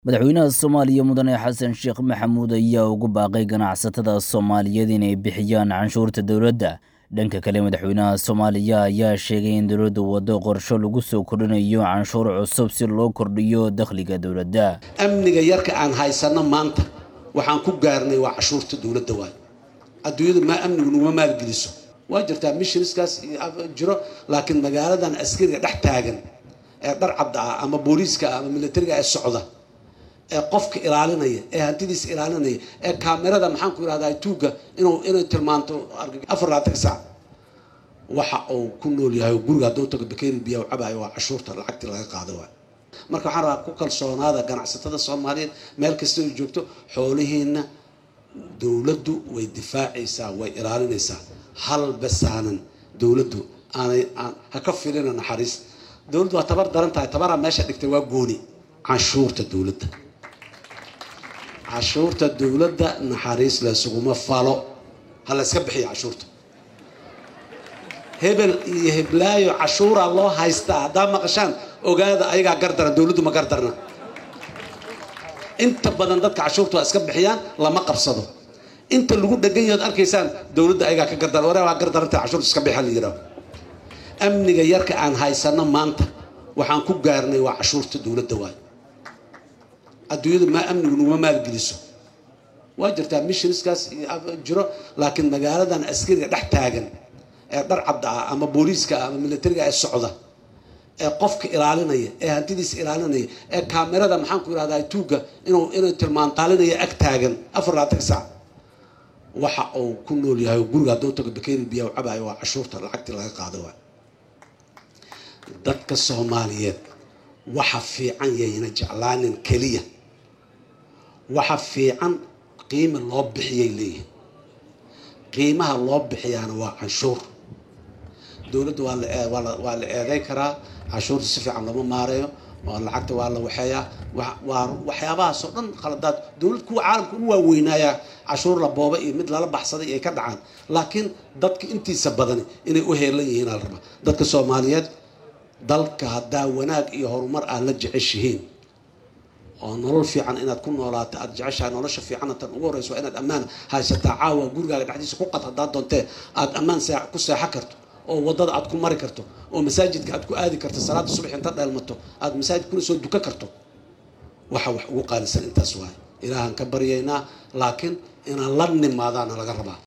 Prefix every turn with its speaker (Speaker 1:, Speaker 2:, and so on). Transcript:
Speaker 1: madaxweynaha soomaaliya mudane xasan sheekh maxamuud ayaa ugu baaqay ganacsatada soomaaliyeed inay bixiyaan canshuurta dowladda dhanka kale madaxweynaha soomaaliya ayaa sheegay in dowladdu waddo qorsho lagu soo kordhinayo canshuur cusub si loo kordhiyo dakhliga dowladda
Speaker 2: amniga yarka aan haysanno maanta waxaan ku gaarnay waa cashuurta dowladda waay adduunyadu maa amnigu nuguma maalgeliso waa jirtaa missionskaas jiro laakiin magaaladan askariga dhex taagan ee dhar cadda ah ama booliiska ama militariga ee socda ee qofka ilaalinaya ee hantidiisa ilaalinaya ee kaamerada maxaan ku irahdaa tuugga inuu inay tilmaanto afar labaatan saac waxa uu ku nool yahay guriga hadduu tago bakeeri biya u cabayo waa cashuurta lacagtii laga qaado waay marka waxaan rabaa ku kalsoonaada ganacsatada soomaaliyeed meel kasta ay joogto xoolihiina dowladdu way difaacaysaa way ilaalinaysaa hal basaanan dowladdu aanay aan ha ka filina naxariis dowladdu waa tabar daran tahay tabaraa meesha dhigtay waa gooni canshuurta dowladda cashuurta dowladda naxariis laysuguma falo ha la yska bixiya cashuurta hebel iyo heblaayo cashuuraa loo haystaa haddaa maqashaan ogaada ayagaa gardaran dowladdu ma gardarna inta badan dadka cashuurta waa iska bixiyaan lama qabsado inta lagu dhegan yahood arkaysaan dowladda ayagaa ka gardaran waree waa gardaranta cashuurta iska bixa la yidhaaho amniga yarka aan haysanno maanta waxaan ku gaarnay waa cashuurta dowladda waay adduunyadu maa amnigu nuguma maalgeliso waa jirtaa missionskaas jiro laakiin magaaladan askariga dhex taagan ee dhar cadda ah ama booliiska ama militariga ee socda ee qofka ilaalinaya ee hantidiisa ilaalinaya ee kaamerada maxaan ku irahdaa tuugga inuu inay tilmaantaalinaya ag taagan afar labaatan saac waxa uu ku nool yahay guriga hadduu tago bakeeri biya u cabayo waa cashuurta lacagtii laga qaado waay dadka soomaaliyeed waxa fiican yayna jeclaanin keliya waxa fiican qiima loo bixiyay leeyihin qiimaha loo bixiyaana waa canshuur dowladda waa la waa la eeday karaa canshuurta si fiican looma maareeyo lacagta waa la waxeeyaa waa waxyaabahaasoo dhan khaladaad dowlad kuwa caalamka ugu waaweynaaya cashuur la booba iyo mid lala baxsaday ay ka dhacaan laakiin dadka intiisa badani inay u heelan yihiin aa la rabaa dadka soomaaliyeed dalka haddaa wanaag iyo horumar aad la jeceshihiin oo nolol fiican inaad ku noolaato aad jeceshahay nolosha fiicanna tan ugu horreysa waa inaad ammaan haysataa caawa gurigaaga dhexdiisa ku qad haddaad doontee aad ammaan ku seexo karto oo waddada aad ku mari karto oo masaajidka aad ku aadi karto salaada subax inta dheelmato aad masaajid kuna soo duka karto waxa wax ugu qaalisan intaas waaye ilaahaan ka baryaynaa laakiin inaan la nimaadaana laga rabaa